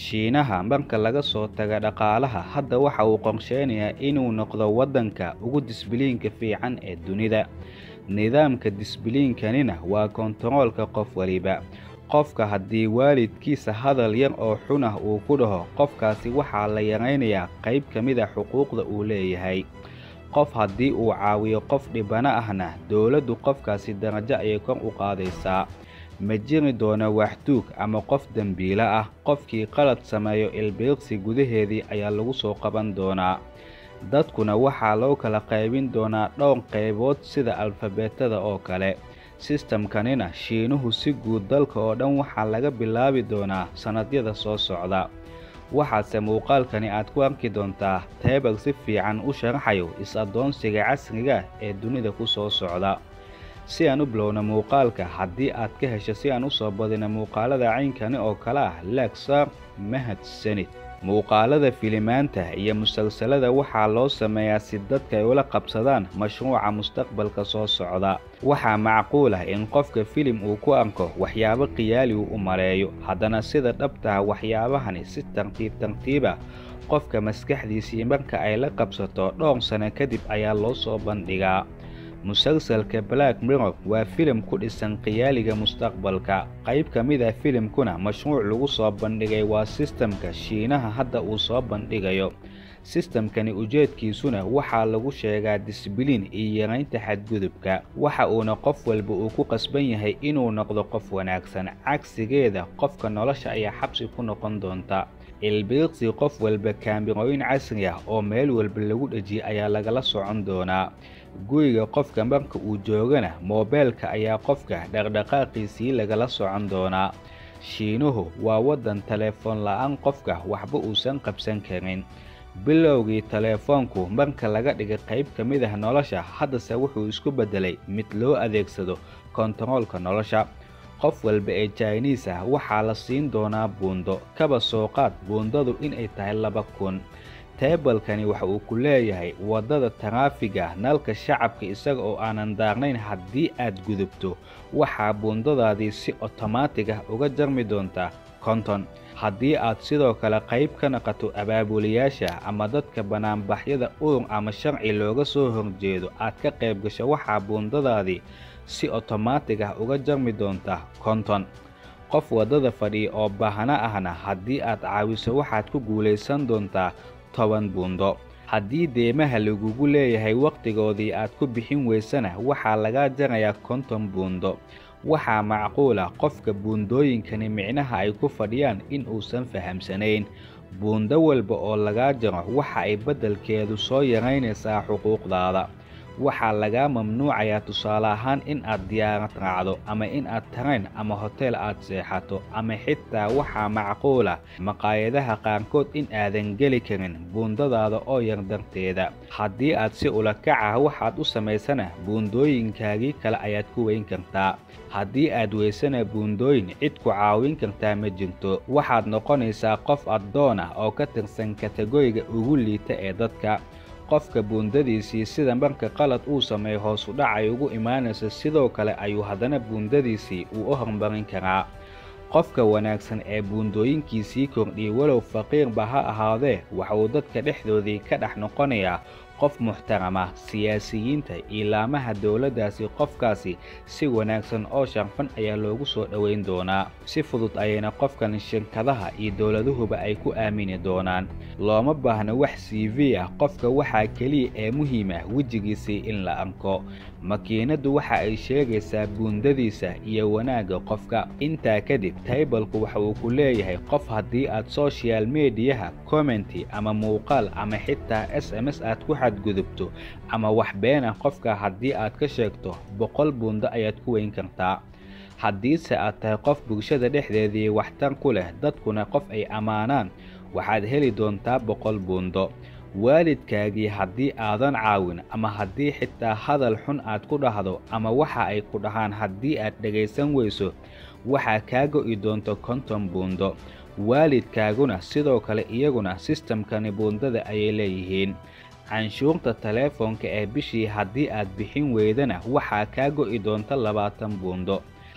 shiinaha marka laga soo taga dhaqaalaha hadda waxa uu qorsheynayaa inuu noqdo waddanka ugu disbiliinka fiican ee dunida nidaamka disbiliinkanina waa kontaroolka qof waliba qofka haddii waalidkiisa hadal yar oo xun ah uu ku dhaho qofkaasi waxaa la yaraynayaa qayb ka mid a xuquuqda uu leeyahay qof haddii uu caawiyo qof dhibano ahna dowladdu qofkaasi darajo ayay kor u qaadaysaa ma jiri doono waxduug ama qof dembiilo ah qofkii qalad sameeyo ilbiiqsi gudaheedii ayaa lagu soo qaban doonaa dadkuna waxaa loo kala qaybin doonaa dhowr qaybood sida alfabeetada oo kale sistamkanina shiinuhu si guud dalka oo dhan waxaa laga bilaabi doonaa sannadyada soo socda waxaase muuqaalkani aad ku arki doontaa teebal si fiican u sharaxayo is-addoonsiga casriga ee dunida ku soo socda si aan u bilowna muuqaalka haddii aad ka hesho si aan u soo badina muuqaalada caynkani oo kale ah legsar mahadsanid muuqaalada filimaanta iyo musalsalada waxaa loo sameeyaa si dadka ay ula qabsadaan mashruuca mustaqbalka soo socda waxaa macquul ah in qofka filim uu ku arko waxyaabo khiyaali uu u maleeyo haddana sida dhabtaha waxyaabahani si tartiib tartiiba qofka maskaxdiisii marka ay la qabsato dhowr sano kadib ayaa loo soo bandhigaa musalsalka black mirror waa filim ku dhisan khiyaaliga mustaqbalka qayb ka mid ah filimkuna mashruuc lagu soo bandhigay waa sistamka shiinaha hadda uu soo bandhigayo sistamkani ujeedkiisuna waxaa lagu sheegaa disbiliin iyo yaraynta xadgudubka waxa uuna qof walba uu ku qasban yahay inuu noqdo qof wanaagsan cagsigeeda qofka nolosha ayaa xabsi ku noqon doonta ilbiiqsi qof walba kaamirooyin casri ah oo meel walba lagu dhejiyay ayaa lagala socon doonaa guriga qofka marka uu joogana moobeelka ayaa qofka dhaqdhaqaaqiisii lagala socon doonaa shiinuhu waa waddan teleefoon la-aan qofka waxba uusan qabsan karin bilowgii teleefoonku marka laga dhigay qayb ka mid ah nolosha haddase wuxuu isku beddelay mid loo adeegsado kontaroolka nolosha qof walba ee jiniis ah waxaa la siin doonaa buundo kaba soo qaad buundadu inay tahay laba kun teebalkani waxa uu ku leeyahay waddada taraafiga nalka shacabka isaga oo aanan daarnayn haddii aad gudubto waxaa buundadaadii si otomaatig ah uga jarmi doontaa konton haddii aad sidoo kale qayb ka naqato abaabulayaasha ama dadka banaanbaxyada urur ama sharci looga soo horjeedo aad ka qayb gasho waxaa buundadaadii si otomaatig ah uga jarmi doontaa konton qof waddada fadhiya oo baahna ahna haddii aad caawiso waxaad ku guulaysan doontaa toban buundo haddii deemaha lagugu leeyahay wakhtigoodii aad ku bixin weysana waxaa lagaa jarayaa konton buundo waxaa macquul ah qofka buundooyinkani micnaha ay ku fadhiyaan in uusan fahamsanayn buundo walba oo lagaa jaro waxa ay beddelkeedu soo yaraynaysaa xuquuqdaada waxaa lagaa mamnuucayaa tusaale ahaan in aad diyaarad raacdo ama in aad tareen ama hoteel aad seexato ama xitaa waxaa macquula maqaayadaha qaarkood in aadan geli karin buundadaada oo yar darteeda haddii aad si ulakac ah waxaad u samaysana buundooyinkaagii kale ayaad ku weyn kartaa haddii aad weysana buundooyin cid ku caawin kartaa ma jirto waxaad noqonaysaa qof addoon ah oo ka tirsan kategoriga ugu liita ee dadka qofka buundadiisii sida marka qalad uu sameeyo hoos u dhac ay ugu imaanayso sidoo kale ayuu haddana buundadiisii uu u horumarin karaa qofka wanaagsan ee buundooyinkiisii kordhiyay walow faqiirba ha ahaadee waxa uu dadka dhexdoodii ka dhex noqonayaa qof muxtarama siyaasiyiinta ilaamaha dowladdaasi qofkaasi si wanaagsan oo sharfan ayaa loogu soo dhoweyn doonaa si fudud ayayna qofkan shirkadaha iyo dowladuhuba ay ku aamini doonaan looma baahna wax c v ah qofka waxaa keliya ee muhiim ah wejigiisii in la arko makiinaddu waxa ay sheegaysaa buundadiisa iyo wanaagga qofka intaa kadib taybalku waxa uu ku leeyahay qof haddii aad sochial mediyaha commenti ama muuqaal ama xitaa s m s aad ku xadgudubto ama wax beenah qofka haddii aad ka sheegto boqol buundo ayaad ku weyn kartaa haddiise aad tahay qof bulshada dhexdeedii waxtar ku leh dadkuna qof ay ammaanaan waxaad heli doontaa boqol buundo waalidkaagii haddii aadan caawin ama haddii xitaa hadal xun aad ku dhahdo ama waxa ay ku dhahaan haddii aad dhegaysan weyso waxaa kaa go'i doonto konton buundo waalidkaaguna sidoo kale iyaguna sistamkani buundada ayay leeyihiin canshuurta taleefoonka ee bishii haddii aad bixin weydana waxaa kaa go'i doonta labaatan buundo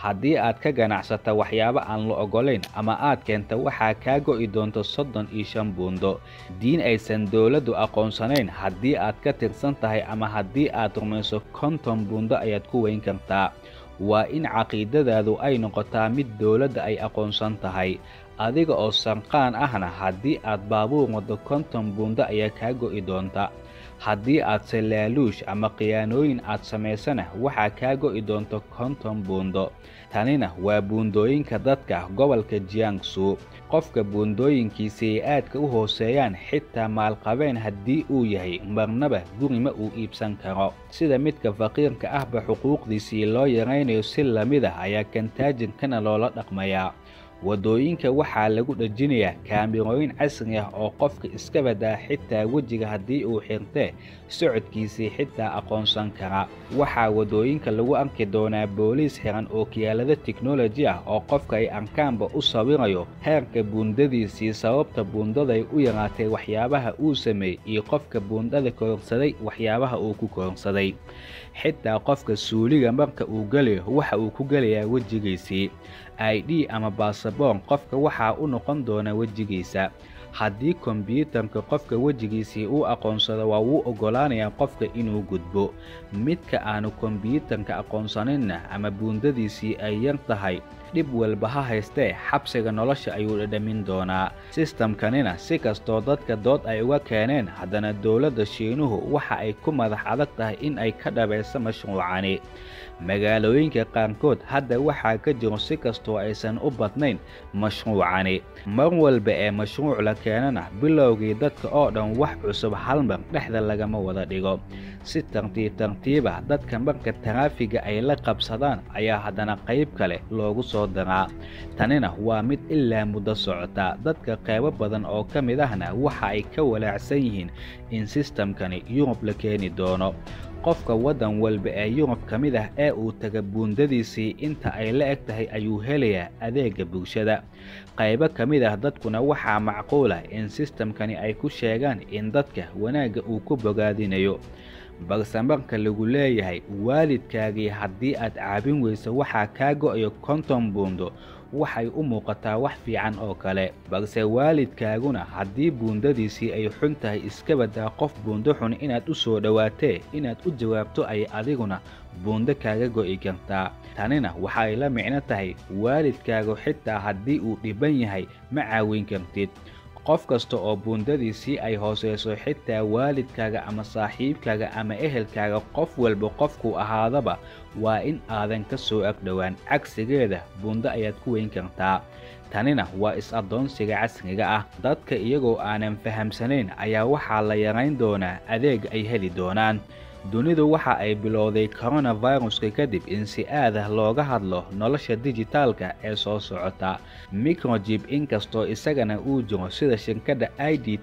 haddii aad ka ganacsata waxyaabo aan la ogolayn ama aad keenta waxaa kaa go'i doonto soddon iyo shan buundo diin aysan dowladdu aqoonsanayn haddii aad ka tirsan tahay ama haddii aad rumayso konton buundo ayaad ku weyn kartaa waa in caqiidadaadu ay noqotaa mid dowladda ay aqoonsan tahay adiga oo sanqaan ahna haddii aad baabuur waddo konton buundo ayaa kaa go'i doonta haddii aad salaaluush ama khiyaanooyin aad samaysana waxaa kaa go'i doonto konton buundo tanina waa buundooyinka dadka gobolka jiangsu qofka buundooyinkiisi ay aadka u hooseeyaan xitaa maalqabeen haddii uu yahay marnaba guri ma uu iibsan karo sida midka faqiirka ahba xuquuqdiisii loo yaraynayo si lamid ah ayaa kantaajirkana loola dhaqmayaa waddooyinka waxaa lagu dhejinayaa kaamirooyin casri ah oo qofka iska badaa xitaa wejiga haddii uu xirtee socodkiisii xitaa aqoonsan kara waxaa waddooyinka lagu arki doonaa booliis xiran oo kiyaalada teknoloji ah oo qofka ay arkaanba u sawirayo heerka buundadiisii sababta buundaday u yaraatay waxyaabaha uu sameeyey iyo qofka buundada kororsaday waxyaabaha uu ku kororsaday xitaa qofka suuliga marka uu gelayo waxa uu ku gelayaa wejigiisii i d ama baasaboor qofka waxaa u noqon doona wejigiisa haddii kombyuutarka qofka wejigiisii uu aqoonsado waa wuu oggolaanayaa qofka inuu gudbo midka aanu kombyuutarka aqoonsaninna ama buundadiisii ay yar tahay dhib walba ha haystee xabsiga nolosha ayuu dhadhamin doonaa sistamkanina si kastoo dadka dood ay uga keeneen haddana dowladda shiinuhu waxa ay ku madax adag tahay in ay ka dhabayso mashruucani magaalooyinka qaarkood hadda waxaa ka jiro si kastoo aysan u badnayn mashruucani mar walba ee mashruuc la keenana bilowgii dadka oo dhan wax cusub halmar dhexda lagama wada dhigo si tartiib tartiiba dadka marka taraafiga ay la qabsadaan ayaa haddana qayb kale loogu soo daraa tanina waa mid ilaa muddo socota dadka qaybo badan oo ka mid ahna waxa ay ka walaacsan yihiin in sistamkani yurub la keeni doono qofka waddan walba ee yurub ka mid ah ee uu taga buundadiisii inta ay la eg tahay ayuu helayaa adeegga bulshada qaybo ka mid ah dadkuna waxaa macquul ah in sistamkani ay ku sheegaan in dadka wanaagga uu ku bogaadinayo balse marka lagu leeyahay waalidkaagii haddii aad caabin weyso waxaa kaa go'ayo konton buundo waxay u muuqataa wax fiican oo kale balse waalidkaaguna haddii buundadiisii ay xun tahay iska badaa qof buundo xun inaad u soo dhowaatee inaad u jawaabto ay adiguna buundo kaaga go'i kartaa tanina waxay la micno tahay waalidkaagu xitaa haddii uu dhiban yahay ma caawin kartid qof kasta oo buundadiisii ay hooseyso xitaa waalidkaaga ama saaxiibkaaga ama ehelkaaga qof walba qofkuu ahaadaba waa in aadan ka soo agdhowaan cagsigeeda buundo ayaad ku weyn kartaa tanina waa is-addoonsiga casriga ah dadka iyagoo aanan fahamsanayn ayaa waxaa la yarayn doonaa adeeg ay heli doonaan dunidu waxa ay bilowday koronaviruska kadib in si aad ah looga hadlo nolosha dijitaalka ee soo socota microjib inkastoo isagana uu jiro sida shirkadda i d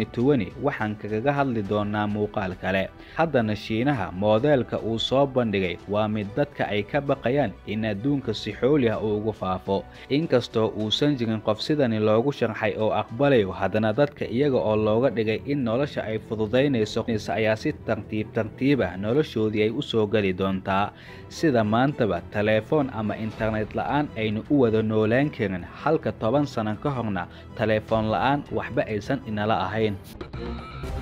waxaan kagaga hadli doonaa muuqaal kale haddana shiinaha moodeelka uu soo bandhigay waa mid dadka ay ka baqayaan in adduunka si xooli ah uu ugu faafo inkastoo uusan jirin qof sidani loogu sharxay oo aqbalayo haddana dadka iyaga oo looga dhigay in nolosha ay fududaynayso ayaa si tartiib tartiib noloshoodii ay u soo geli doontaa sida maantaba teleefoon ama internet la'aan aynu u wada noolaan karin halka toban sano ka horna teleefoon la'aan waxba aysan inala ahayn